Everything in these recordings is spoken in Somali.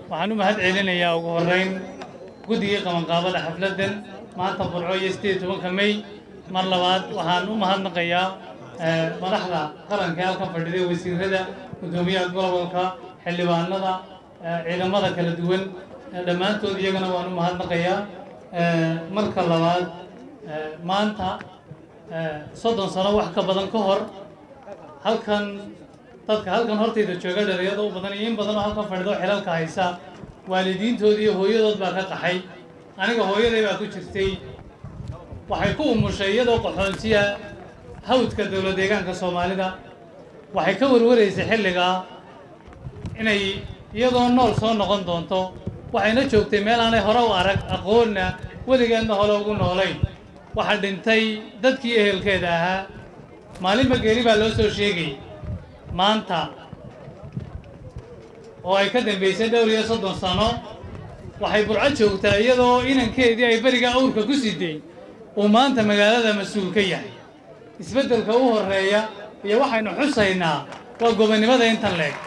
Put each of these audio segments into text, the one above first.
waxaan u mahad celinayaa ugu horreyn guddigii qabanqaabada xafladdan maanta burco iyo sideed tobanka mey mar labaad waxaan u mahadnaqayaa madaxda qaranka ee halkan fadhiday wasiirada guddoomiyaha gobolka xildhibaanada ciidamada kala duwan dhammaantood iyagana waan u mahadnaqayaa marka labaad maanta soddon sano wax ka badan ka hor halkan dadka halkan hortayda jooga dhalinyarada u badan iyo in badan oo halkan fadhido xilalka haysa waalidiintood iyo hooyadood baa ka qaxay aniga hooyaday baa ku jirtay waxay ku umushay iyadoo qaxoonsiya hawdka dowla deegaanka soomaalida waxay ka warwaraysay xilligaa inay iyadoo nool soo noqon doonto waxayna joogtay meel aanay hore u arag aqoonna weligeedna hore ugu noolayn waxaa dhintay dadkii ehelkeeda ahaa maalinba geeri baa loo soo sheegay maanta oo ay ka dambaysay dhowr iyo soddon sano waxay burco joogtaa iyadoo inankeedii ay beriga awrka ku siday uu maanta magaalada mas-uul ka yahay isbeddelka u horreeya iyo waxaynu xusaynaa waa gobonnimada intan leeg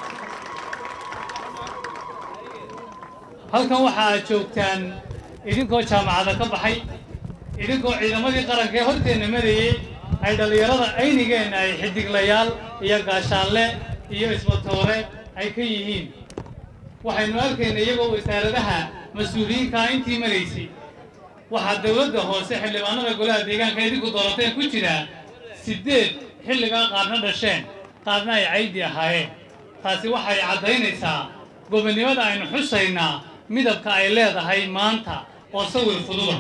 halkan waxa aad joogtaan idinkoo jaamacada ka baxay idinkoo ciidamadii qaranka ee horteenna marayey ay dhallinyarada aynigeenna ay xidiglayaal iyo gaashaanle iyo isbatoore ay ka yihiin waxaynu arkayna iyagoo wasaaradaha mas-uuliyiinkaa intii maraysay waxaa dowladda hoose xildhibaanada golaha deegaanka idinku doorateen ku jira siddeed xilligaa qaarna dhasheen qaarna ay caydi ahaayeen taasi waxay caddaynaysaa gobonnimada aynu xusaynaa midabka ay leedahay maanta oo sawir fududa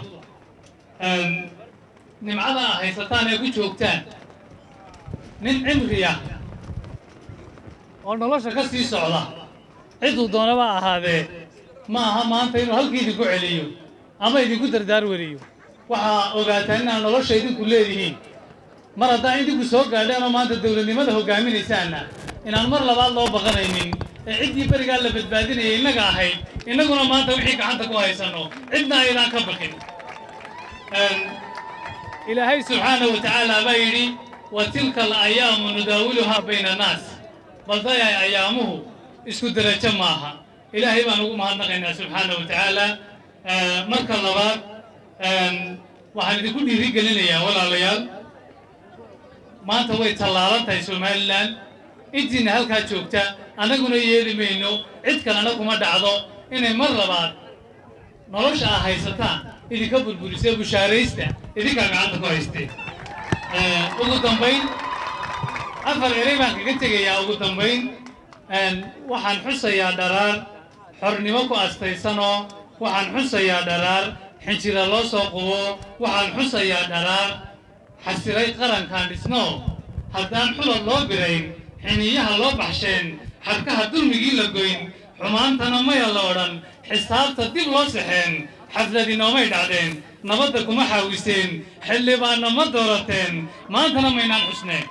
nimcada a haysataan ee ku joogtaan nin cimriya oo nolosha ka sii socda ciduu doonaba ahaadee ma aha maanta inuu halkii idinku celiyo ama idinku dardaar weriyo waxaa ogaataan inaad nolosha idinku leedihiin mar haddaan idinku soo gaadheen oo maanta dowladnimada hoggaaminaysaanna inaan mar labaad loo baqanaynin ee ciddii berigaa la badbaadinayay innaga ahayd innaguna maanta wixii gacanta ku haysanno cidna aydaan ka baqin ilaahay subxaanahu wa tacaala baa yidhi wa tilka alayaamu nudaawiluhaa bayna annaas baldayay ayaamuhu isku derajo maaha ilaahay baan ugu mahadnaqaynaa subxaanahu wa tacaala marka labaad waxaan idinku dhiiri gelinayaa walaalayaal maanta way tallaalan tahay somalilan intiina halkaa joogta annaguna yeeli mayno cid kalena kuma dhacdo inay mar labaad nolosha aa haysataan idinka burburisee bushaaraysta idinkaa gacanta ku haystee ugu dambayn afar erey baan kaga tegayaa ugu dambayn waxaan xusayaa dharaar xornimo ku astaysanoo waxaan xusayaa dharaar xinjira loo soo qubo waxaan xusayaa dharaar xasiray qarankaan dhisno haddaan xulad loo birayn xiniyaha loo baxsheen xadkaha dulmigii la goyn xumaantana maya la odhan xisaabta dib loo saxeen xafladi noomay dhacdeen nabadda kuma xaawiseen xildhibaanna ma doorateen maantana maynaan xusneen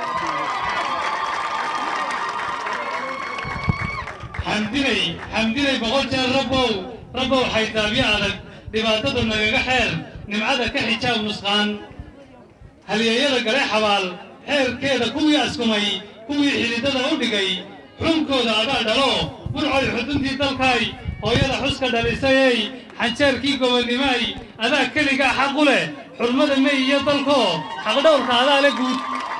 xamdinay xamdinay boqol jeer rabbow rabbow xaytaabyo adag dhibaatada nagaga xeer nimcada ka xijaab nusqaan halyeeyada gale xabaal xeerkeeda kuwii askumay kuwii xididada u dhigay xunkooda adaa dhalo burcoy xuduntii dalkaay hooyada xuska dhalisayey xanjeerkii gobonnimaay adaa keligaa xaqu leh xurmada mey iyo dalkoo xaqdhowrka adaa le guud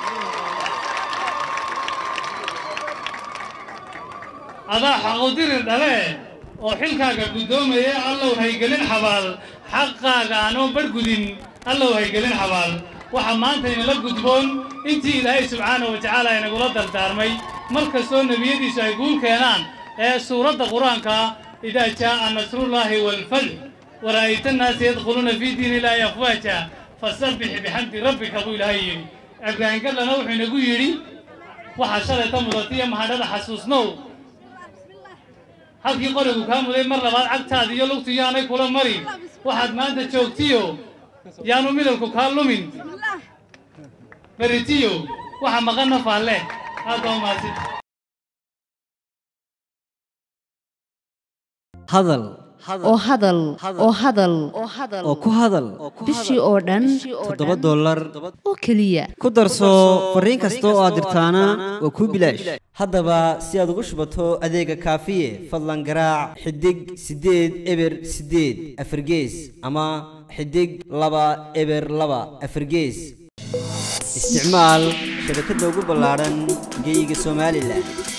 adaa xaqudirir dhale oo xilkaaga guddoomaye allow haygelin xabaal xaqaaga aanoo badhgudin allow haygelin xabaal waxaa maanta inala gudboon intii ilaahay subxaanahu wa tacaala inagula dardaarmay mar kastoo nebiyadiisu ay guul keenaan ee suuradda qur-aanka idaa jaa'a nasrullaahi waalfadx wara'ayta annaasa yadkhuluuna fii diini illaahi afwaaja fasabbix bixamdi rabbika buu ilaahay yidhi ibraahim gallana wuxuu inagu yidhi waxaa shalayta mudatiyo mahadhada xasuusnow halkii qorigu kaa muday mar labaad cagtaada iyo lugtu yaanay kula marin waxaad maanta joogtiyo yaanu midabku kaa lumin beritiyo waxa maqanna faalle aad baa umaasid hadal oo hadal oo hadal oo ku hadal bishii oo dhan toddoba dollar oo keliya ku darso fariin kasta oo aad dirtaana waa kuu bilaash haddaba si aad ugu shubato adeega kaafiye fadlan garaac xidig siddeed eber siddeed afargees ama xidig laba eber laba afargees isticmaal shabakadda ugu ballaadhan geyga somalilan